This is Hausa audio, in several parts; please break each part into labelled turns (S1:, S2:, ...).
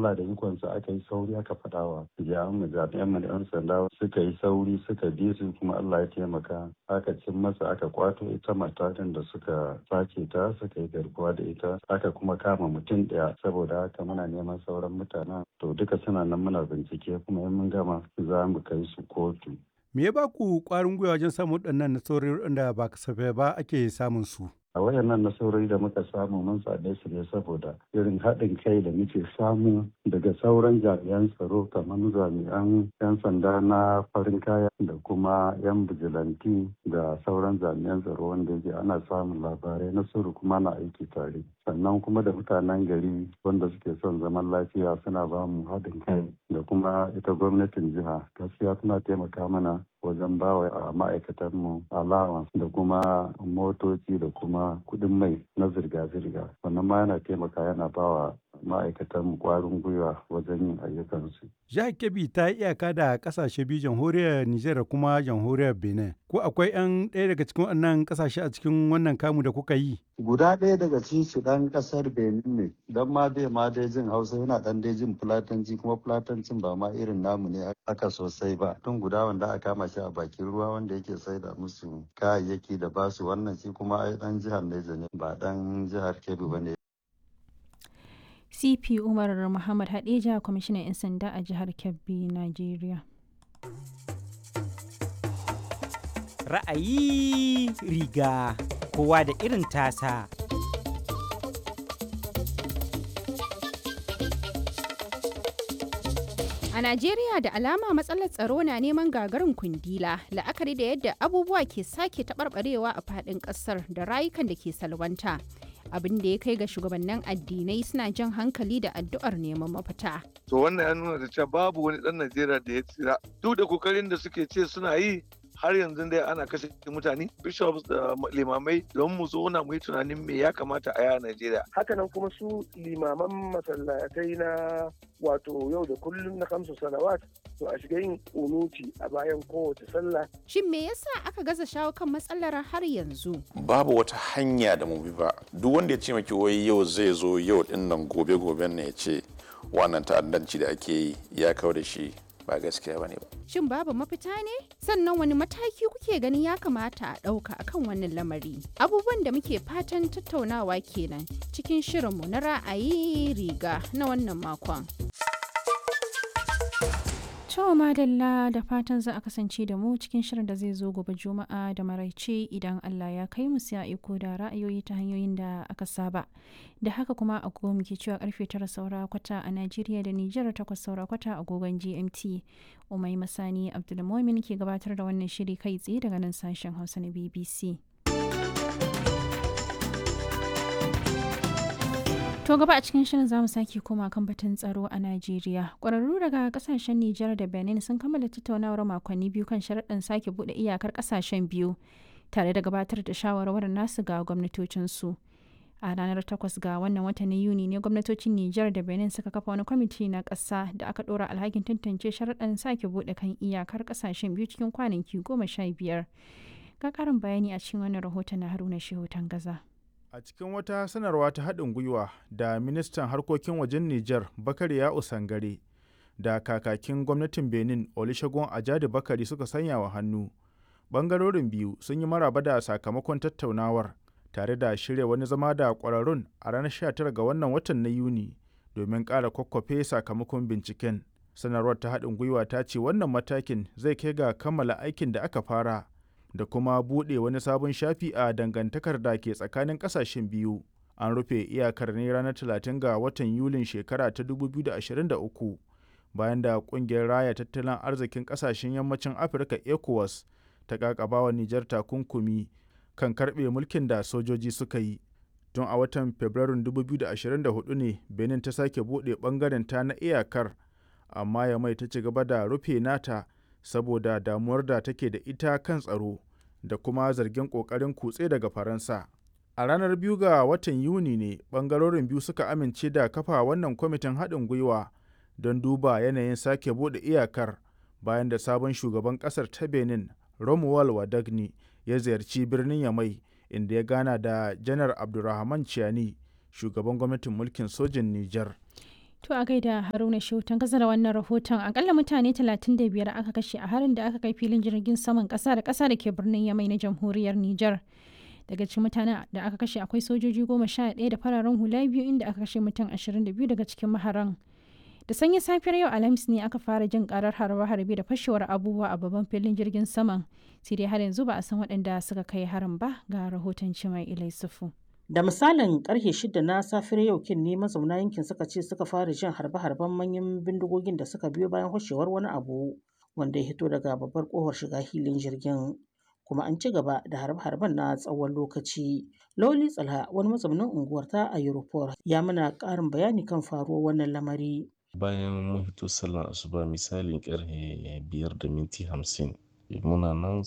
S1: Allah da ikonsa aka yi sauri aka faɗawa jami'an mu jami'an mu da 'yan sanda suka yi sauri suka bi su kuma Allah ya taimaka aka cin masa aka kwato ita matakan da suka sace ta suka yi garkuwa da ita aka kuma kama mutum ɗaya saboda haka muna neman sauran mutanen to duka suna nan muna bincike kuma in mun gama za mu kai su kotu.
S2: Me ya ba ku ƙwarin gwiwa wajen samun waɗannan nasarori da ba kasafai ba ake samun su?
S1: a wayannan nasarori da muka samu mun same su ne saboda irin haɗin kai da muke samu daga sauran jami'an tsaro kamar jami'an 'yan sanda na farin kaya da kuma 'yan bijilanti da sauran jami'an tsaro wanda yake ana samun labarai na sirri kuma na aiki tare sannan kuma da mutanen gari wanda suke son zaman lafiya suna ba mu haɗin kai da kuma ita gwamnatin jiha gaskiya suna taimaka mana wajen bawa a ma'aikatanmu allowance da kuma motoci da kuma kuɗin mai na zirga-zirga wannan ma yana taimaka yana bawa ma'aikatan kwarin gwiwa wajen yin ayyukansu.
S2: Jihar Kebbi ta yi iyaka da kasashe biyu jamhuriyar Nijar da kuma jamhuriyar Benin. Ko akwai 'yan ɗaya daga cikin wannan kasashe a cikin wannan kamu da kuka yi?
S1: Guda ɗaya daga cikin su ɗan ƙasar Benin ne, don ma dai ma dai jin Hausa yana ɗan dai jin Fulatanci kuma Fulatancin ba ma irin namu ne aka sosai ba. Tun guda wanda aka kama shi a bakin ruwa wanda yake saida musu kayayyaki da basu wannan shi kuma ai ɗan jihar Neja ne ba ɗan jihar Kebbi ba ne.
S3: cp umar muhammad hadeja kwamishinan 'yan sanda a jihar kebbi nigeria
S4: ra'ayi riga kowa da irin tasa
S5: A Najeriya da alama matsalar tsaro na neman gagarin kundila la'akari da yadda abubuwa ke sake taɓarɓarewa a faɗin ƙasar da rayukan da ke salwanta. abin da ya kai ga shugabannin addinai suna jan hankali da addu'ar neman mafita.
S6: To wannan ya nuna da cewa babu wani ɗan Najeriya da ya tsira. Duk da kokarin da suke ce suna yi har yanzu dai ana kashe mutane bishops da limamai don mu zauna mu yi tunanin me ya kamata a yaya Najeriya.
S7: Hakanan kuma su limaman masallatai na wato yau da kullum na kamsu salawat to a shiga yin unuti a bayan kowace sallah.
S5: Shin me yasa aka gaza shawo kan matsalar har yanzu?
S8: Babu wata hanya da mu bi ba. Duk wanda ya ce maki wai yau zai zo yau din nan gobe goben ne ya ce wannan ta'addanci da ake yi ya kawo da shi ba gaskiya bane ba.
S5: Shin babu mafita ne? Sannan wani mataki kuke ganin ya kamata a ɗauka akan wannan lamari? Abubuwan da muke fatan tattaunawa kenan cikin shirinmu na ra'ayi riga na wannan makon.
S3: To madalla da fatan za a kasance da mu cikin shirin da zai zo gobe juma'a da maraice idan Allah ya kai mu sai a iko da ra'ayoyi ta hanyoyin da aka saba. Da haka kuma agogo muke cewa karfe tara saura kwata a Najeriya da Nijar takwas saura kwata agogon GMT. Umai Masani Abdulmumin ke gabatar da wannan shiri kai tsaye daga nan sashen Hausa na BBC. To gaba a cikin shirin zamu sake koma kan batun tsaro a Najeriya. Ƙwararru daga kasashen Nijar da Benin sun kammala tattaunawar makonni biyu kan sharaɗin sake buɗe iyakar ƙasashen biyu tare da gabatar da shawarwarin nasu ga gwamnatocinsu. A ranar 8 ga wannan watan na Yuni ne gwamnatocin Nijar da Benin suka kafa wani kwamiti na ƙasa da aka ɗora alhakin tantance sharaɗin sake buɗe kan iyakar ƙasashen biyu cikin kwanaki goma sha biyar. Ga ƙarin bayani a cikin wannan rahoton na Haruna Shehu Tangaza.
S9: A cikin wata sanarwa ta haɗin gwiwa da ministan harkokin wajen Nijar Bakari ya Usangare da kakakin gwamnatin Benin Olusegun Ajadi Bakari suka sanya wa hannu. Bangarorin biyu sun yi maraba da sakamakon tattaunawar tare da shirya wani zama da ƙwararrun a ranar 19 ga wannan watan na Yuni domin ƙara kwakwafe sakamakon binciken. Sanarwar ta haɗin gwiwa ta ce wannan matakin zai kai ga kammala aikin da aka fara. da kuma buɗe wani sabon shafi a dangantakar da ke tsakanin ƙasashen biyu. An rufe iyakar ne ranar 30 ga watan Yulin shekara ta 2023 bayan da ƙungiyar raya tattalin arzikin ƙasashen yammacin Afirka ECOWAS ta ƙaƙabawa Nijar takunkumi kan karɓe mulkin da sojoji suka yi. Tun a watan Fabrairun 2024 ne Benin ta sake buɗe ɓangaren ta na iyakar, amma ya mai ta ci gaba da rufe nata saboda damuwar da take da ita kan tsaro da kuma zargin ƙoƙarin kutse daga faransa a ranar biyu ga watan yuni ne ɓangarorin biyu suka amince da kafa wannan kwamitin haɗin gwiwa don duba yanayin sake buɗe iyakar bayan da sabon shugaban ƙasar ta benin romuwal wadagni ya ziyarci birnin yamai inda ya gana da janar abdulrahman ciani shugaban gwamnatin mulkin sojin nijar
S3: To a gaida Haruna Shautan kasa da wannan rahoton akalla mutane 35 aka kashe a harin da aka kai filin jirgin saman kasa da kasa da ke birnin Yamai na jamhuriyar Nijar. Daga cikin mutanen da aka kashe akwai sojoji goma sha ɗaya da fararen hula biyu inda aka kashe mutum 22 daga cikin maharan. Da sanyin safiyar yau Alhamis ne aka fara jin karar harbe-harbe da fashewar abubuwa a babban filin jirgin saman. Sai dai har yanzu ba a san waɗanda suka kai harin ba ga rahoton Cimai Ilai Sufu.
S10: Da misalin karfe shida na safiyar yau kin ne mazauna yankin suka ce suka fara jin harbe-harben manyan bindigogin da suka biyo bayan hoshewar wani abu wanda ya hito daga babbar kofar shiga hilin jirgin. Kuma an ci gaba da harbe-harben na tsawon lokaci. Loli Tsalha wani mazaunin unguwar ta a Europol ya mana ƙarin bayani kan faruwar wannan lamari.
S11: Bayan mun fito sallar asuba misalin karfe biyar da minti hamsin muna nan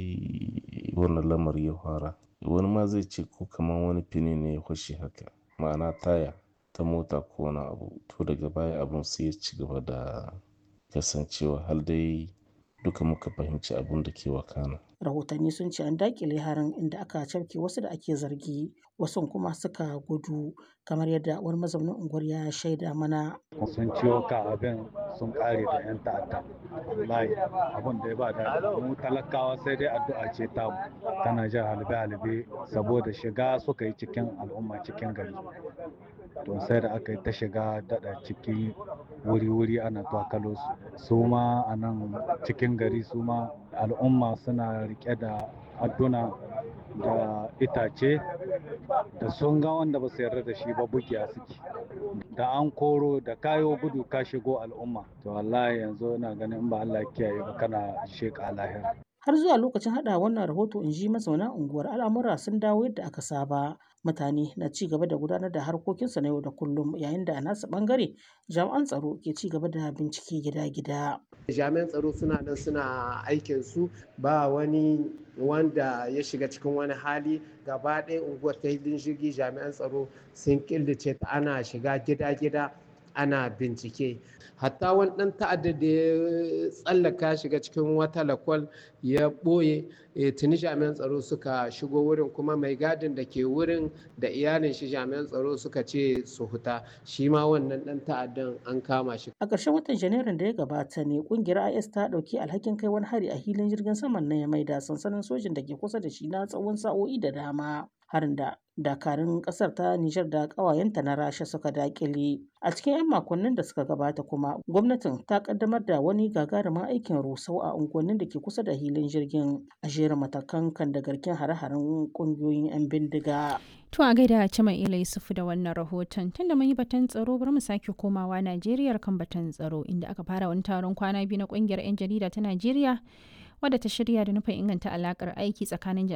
S11: sai wannan lamari ya fara. wani ma zai ce ko kamar wani fini ne ya fashe haka ma'ana taya ta mota ko wani abu to daga baya abun sai ya ci gaba da kasancewa har dai duka muka fahimci abun da ke wakana
S10: rahotanni sun ce an dakile harin inda aka cafke wasu da ake zargi wasu kuma suka gudu kamar yadda wani mazaunin unguwar ya shaida mana
S1: sun ciwo ka abin sun kare da yan ta'adda wallahi abin da ya ba da mu talakawa sai dai addu'a ce ta tana jan halbe halbe saboda shiga suka yi cikin al'umma cikin gari to sai da aka yi ta shiga dada ciki wuri-wuri ana twakalo su su ma a nan cikin gari su ma al'umma suna rike da adduna da itace da sun ga wanda ba su yarda da shi ba bugiya suke da an koro da kayo gudu ka shigo al'umma to wallahi yanzu ina ganin ba Allah kiyaye ba kana sheka lahira
S10: har zuwa lokacin hada wannan rahoto in ji mazauna unguwar al'amura sun dawo yadda aka saba mutane na ci gaba da gudanar da harkokinsu na yau da kullum yayin da a nasu bangare jami'an tsaro ke ci gaba da bincike gida-gida
S12: jami'an tsaro suna nan suna aikin su ba wani wanda ya shiga cikin wani hali gaba ɗaya unguwar ta hidin jirgi jami'an tsaro sun killace ta ana shiga gida-gida ana bincike hatta wani ɗan ta'adda da ya tsallaka shiga cikin wata lakwal ya ɓoye tuni jami'an tsaro suka shigo wurin kuma mai gadin da ke wurin da iyalin shi jami'an tsaro suka ce su huta shi ma wannan ɗan ta'addan an kama shi
S10: a ƙarshen watan janairun da ya gabata ne ƙungiyar is ta ɗauki alhakin kai wani hari a hilin jirgin saman na ya maida sansanin sojin da ke kusa da shi na tsawon sa'o'i da dama harin da dakarun kasar ta Nijar da ƙawayenta na Rasha suka dakile. A cikin 'yan makonnin da suka gabata kuma gwamnatin ta kaddamar da wani gagarumin aikin rusau a unguwannin da ke kusa da hilin jirgin a jera matakan kan da garkin hare-haren ƙungiyoyin 'yan bindiga.
S3: To a gaida Cima Ila Yusufu da wannan rahoton tunda mun yi batun tsaro bari mu sake komawa Najeriya kan batun tsaro inda aka fara wani taron kwana biyu na ƙungiyar 'yan jarida ta Najeriya wadda ta shirya da nufin inganta alakar aiki tsakanin